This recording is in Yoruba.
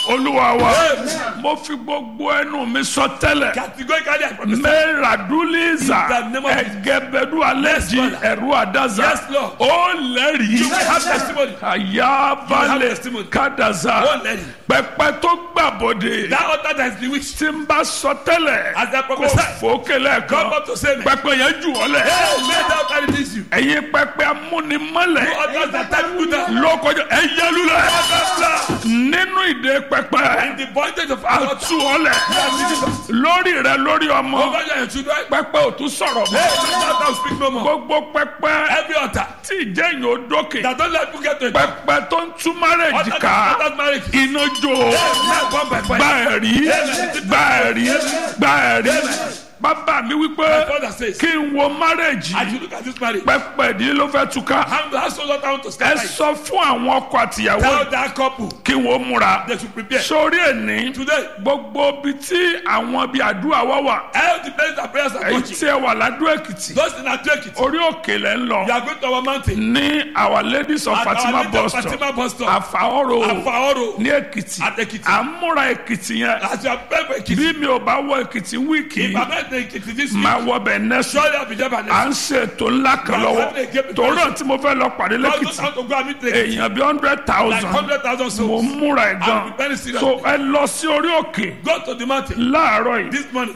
olúwa wa Amen. mo fi gbogbo ẹnu mi sọ tẹ́lẹ̀ Categorically, I promise. mẹ́ràdúlíza In the name of Jesus. ẹgẹbẹdú alẹ́jì Yes, Lord. ẹ̀rú àdáza Yes, Lord. ó lẹ́rìí You will have testimony. àyàbálẹ̀ testimony. kádàza Ó lẹ́rìí. pẹpẹ tó gbàbọdè That altar that is bewitched. tí n bá sọ tẹ́lẹ̀ As I kó prophesy. fòókè lẹ́ẹ̀kan Come up to say me. pẹpẹ yẹn jù ọ́ lẹ̀ Hey, let that altar release you. ẹ̀yin pẹpẹ amúnimọ́lẹ̀ Altars that take you down. lókojọ ẹ yẹlulẹ̀ Blah. nínú ìdè pẹpẹ In the bondage of our altar. àtú ọlẹ̀ You are released. lórí rẹ lórí ọmọ Over your children. pẹpẹ ò tún sọ̀rọ̀ Hey, mọ́ that altar will speak no more. gbogbo pẹpẹ Every altar tí ìjẹyìn ò dókè that don't let you get to it. pẹpẹ tó ń tú márẹ̀jì Altar ká that marriage. iná jó Hey, let one by gba fire. ẹ̀rí gba ẹ̀rí gba ẹ̀rí bàbá mi My wípé father says, kí n wo márẹ̀jì as you look at this marriage, pẹpẹ ìdílé ló fẹ́ túká how the household altar want to ẹ start. sọ fún àwọn ọkọ àtìyàwó Tell that couple kí wọ́n múra they should prepare. sórí ẹni Today, gbogbo ibi tí àwọn bíi àdúrà wá wà all the place that prayers are èyí touching. tí ẹ wà ládùú èkìtì Those in that take it. orí òkè lẹ ń You lọ are going to our mountain. ní our ladies of At fatima our little bus stop Fatima bus stop. àfàọ́rò Afaoro. ní èkìtì At Ekiti. à ń múra èkìtì yẹn As you are praying for Ekiti. bí mi ò bá wọ èkìtì wíìkì If I'm not in Ekiti this week, máa wọ bẹ̀ nẹ́sùn surely I'll be there by à next ń ṣe ètò ńlá kan lọ́wọ́ tòró tí mo fẹ́ lọ pàdé week. God knows lẹ́kìtì how to go and meet Ekiti. èèyàn bíi hundred Like thousand hundred thousand mo souls. múra ẹ̀ I'm gan very serious. so ẹ lọ sí orí òkè Go to the mountain láàárọ̀ yìí this morning.